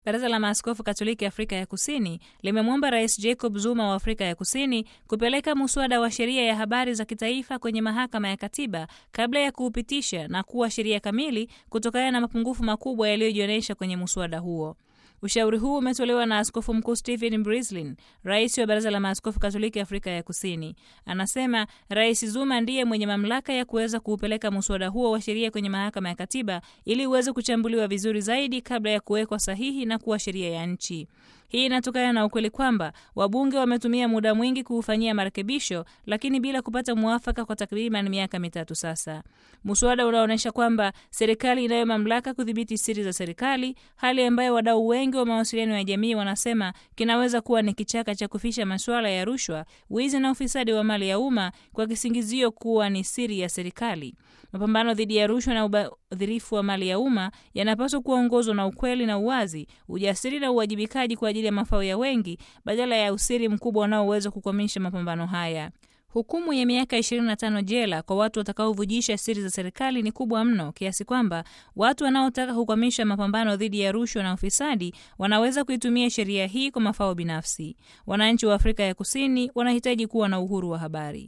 Baraza la Maaskofu Katoliki Afrika ya Kusini limemwomba Rais Jacob Zuma wa Afrika ya Kusini kupeleka muswada wa sheria ya habari za kitaifa kwenye mahakama ya katiba kabla ya kuupitisha na kuwa sheria kamili kutokana na mapungufu makubwa yaliyojionyesha kwenye muswada huo. Ushauri huu umetolewa na Askofu Mkuu Stephen Brislin, rais wa Baraza la Maaskofu Katoliki Afrika ya Kusini. Anasema Rais Zuma ndiye mwenye mamlaka ya kuweza kuupeleka muswada huo wa sheria kwenye mahakama ya katiba ili uweze kuchambuliwa vizuri zaidi kabla ya kuwekwa sahihi na kuwa sheria ya nchi. Hii inatokana na ukweli kwamba wabunge wametumia muda mwingi kuufanyia marekebisho, lakini bila kupata mwafaka kwa takriban miaka mitatu sasa. Muswada unaonyesha kwamba serikali inayo mamlaka kudhibiti siri za serikali, hali ambayo wadau wengi wa mawasiliano ya jamii wanasema kinaweza kuwa ni kichaka cha kufisha masuala ya rushwa, wizi na ufisadi wa mali ya umma kwa kisingizio kuwa ni siri ya serikali. Mapambano dhidi ya rushwa na ubadhirifu wa mali ya umma yanapaswa kuongozwa na ukweli na uwazi, ujasiri na uwajibikaji kwa ajili ya mafao ya wengi badala ya usiri mkubwa unaoweza kukwamisha mapambano haya. Hukumu ya miaka 25 jela kwa watu watakaovujisha siri za serikali ni kubwa mno kiasi kwamba watu wanaotaka kukwamisha mapambano dhidi ya rushwa na ufisadi wanaweza kuitumia sheria hii kwa mafao binafsi. Wananchi wa Afrika ya Kusini wanahitaji kuwa na uhuru wa habari.